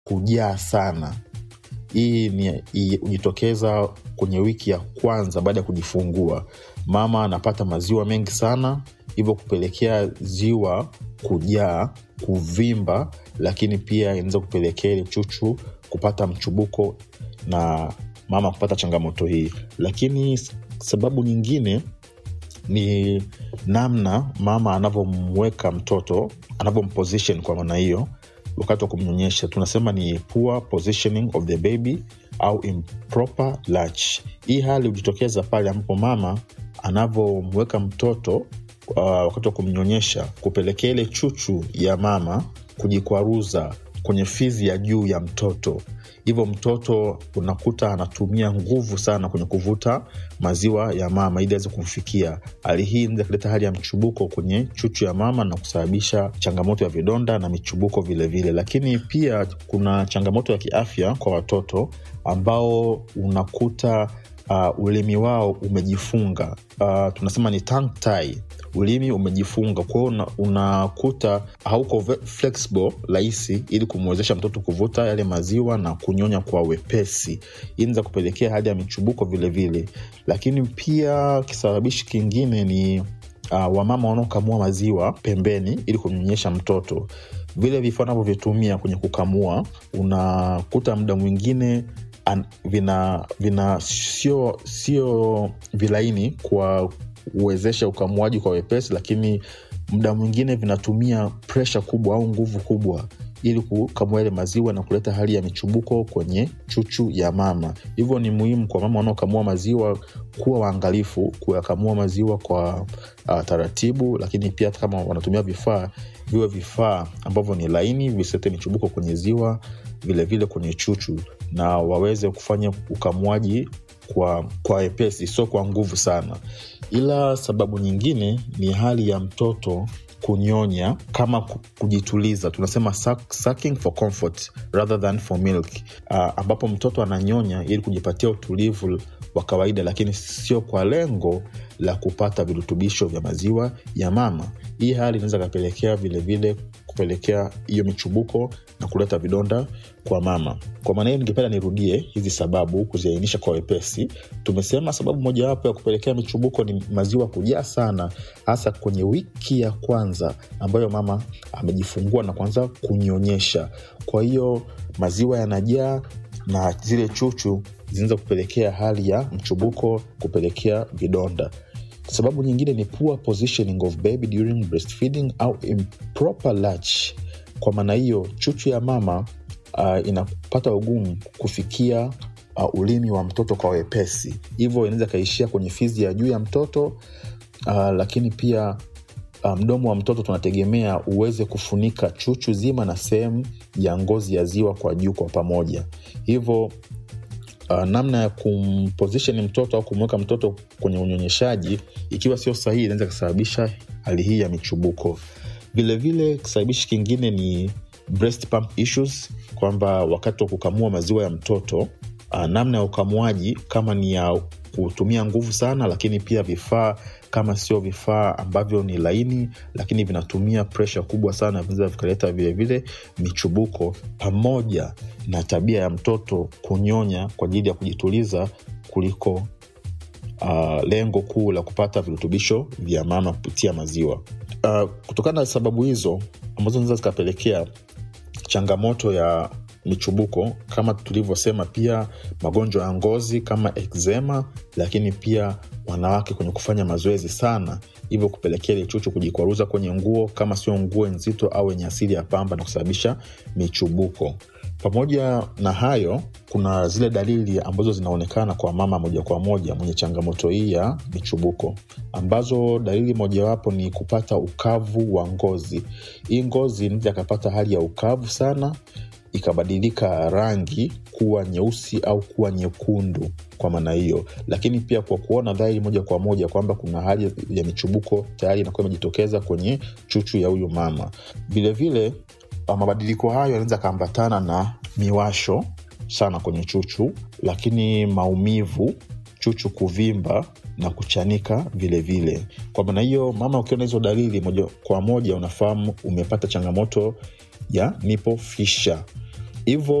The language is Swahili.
kujaa sana hii ni hii hujitokeza kwenye wiki ya kwanza baada ya kujifungua mama anapata maziwa mengi sana hivyo kupelekea ziwa kujaa kuvimba lakini pia inaweza kupelekea ile chuchu kupata mchubuko na mama kupata changamoto hii lakini sababu nyingine ni namna mama anavyomweka mtoto anavyomposition kwa maana hiyo wakati wa kumnyonyesha tunasema ni poor positioning of the baby au improper latch hii hali hujitokeza pale ambapo mama anavyomweka mtoto uh, wakati wa kumnyonyesha kupelekea ile chuchu ya mama kujikwaruza kwenye fizi ya juu ya mtoto hivyo mtoto unakuta anatumia nguvu sana kwenye kuvuta maziwa ya mama ili aweze kumfikia hali hii inaweza kuleta hali ya mchubuko kwenye chuchu ya mama na kusababisha changamoto ya vidonda na michubuko vilevile vile. lakini pia kuna changamoto ya kiafya kwa watoto ambao unakuta uh, ulimi wao umejifunga uh, tunasema ni tongue tie ulimi umejifunga kwao una, unakuta hauko ve- flexible rahisi ili kumwezesha mtoto kuvuta yale maziwa na kunyonya kwa wepesi hii inaweza kupelekea hali ya michubuko vilevile vile. lakini pia kisababishi kingine ni uh, wamama wanaokamua maziwa pembeni ili kumnyonyesha mtoto vile vifaa navyovitumia kwenye kukamua unakuta muda mwingine an, vina vina sio sio vilaini kwa kuwezesha ukamuaji kwa wepesi lakini muda mwingine vinatumia presha kubwa au nguvu kubwa ili kukamua yale maziwa na kuleta hali ya michubuko kwenye chuchu ya mama hivyo ni muhimu kwa mama wanaokamua maziwa kuwa waangalifu kuyakamua maziwa kwa uh, taratibu lakini pia hata kama wanatumia vifaa viwe vifaa ambavyo ni laini visete michubuko kwenye ziwa vilevile vile kwenye chuchu na waweze kufanya ukamuaji kwa kwa wepesi sio kwa nguvu sana ila sababu nyingine ni hali ya mtoto kunyonya kama ku- kujituliza tunasema suck, sucking for comfort rather than for milk uh, ambapo mtoto ananyonya ili kujipatia utulivu wa kawaida lakini sio kwa lengo la kupata virutubisho vya maziwa ya mama hii hali inaweza kapelekea vilevile kupelekea hiyo michubuko na kuleta vidonda kwa mama kwa maana hiyo ningependa nirudie hizi sababu kuziainisha kwa wepesi tumesema sababu mojawapo ya kupelekea michubuko ni maziwa kujaa sana hasa kwenye wiki ya kwanza ambayo mama amejifungua na kuanza kunyonyesha kwa hiyo maziwa yanajaa na zile chuchu zinaweza kupelekea hali ya mchubuko kupelekea vidonda sababu nyingine ni poor positioning of baby during breastfeeding au improper latch kwa maana hiyo chuchu ya mama uh, inapata ugumu kufikia uh, ulimi wa mtoto kwa wepesi hivyo inaweza ikaishia kwenye fizi ya juu ya mtoto uh, lakini pia uh, mdomo wa mtoto tunategemea uweze kufunika chuchu zima na sehemu ya ngozi ya ziwa kwa juu kwa pamoja hivyo uh, namna ya kumposition mtoto au kumweka mtoto kwenye unyonyeshaji ikiwa sio sahihi inaweza kusababisha hali hii ya michubuko vilevile kisababishi kingine ni breast pump issues kwamba wakati wa kukamua maziwa ya mtoto uh, namna ya ukamuaji kama ni ya kutumia nguvu sana lakini pia vifaa kama sio vifaa ambavyo ni laini lakini vinatumia presha kubwa sana vinaweza vikaleta vilevile michubuko pamoja na tabia ya mtoto kunyonya kwa ajili ya kujituliza kuliko uh, lengo kuu la kupata virutubisho vya mama kupitia maziwa uh, kutokana na sababu hizo ambazo zinaweza zikapelekea changamoto ya michubuko kama tulivyosema pia magonjwa ya ngozi kama eczema lakini pia wanawake kwenye kufanya mazoezi sana hivyo kupelekea ile chuchu kujikwaruza kwenye nguo kama sio nguo nzito au yenye asili ya pamba na kusababisha michubuko pamoja na hayo kuna zile dalili ambazo zinaonekana kwa mama moja kwa moja mwenye changamoto hii ya michubuko ambazo dalili mojawapo ni kupata ukavu wa ngozi hii ngozi inaweza akapata hali ya ukavu sana ikabadilika rangi kuwa nyeusi au kuwa nyekundu kwa maana hiyo lakini pia kwa kuona dhahiri moja kwa moja kwamba kuna hali ya michubuko tayari inakuwa imejitokeza kwenye chuchu ya huyu mama vilevile mabadiliko hayo yanaweza akaambatana na miwasho sana kwenye chuchu lakini maumivu chuchu kuvimba na kuchanika vilevile vile. kwa maana hiyo mama ukiona hizo dalili moja kwa moja unafahamu umepata changamoto ya nipo fisha hivyo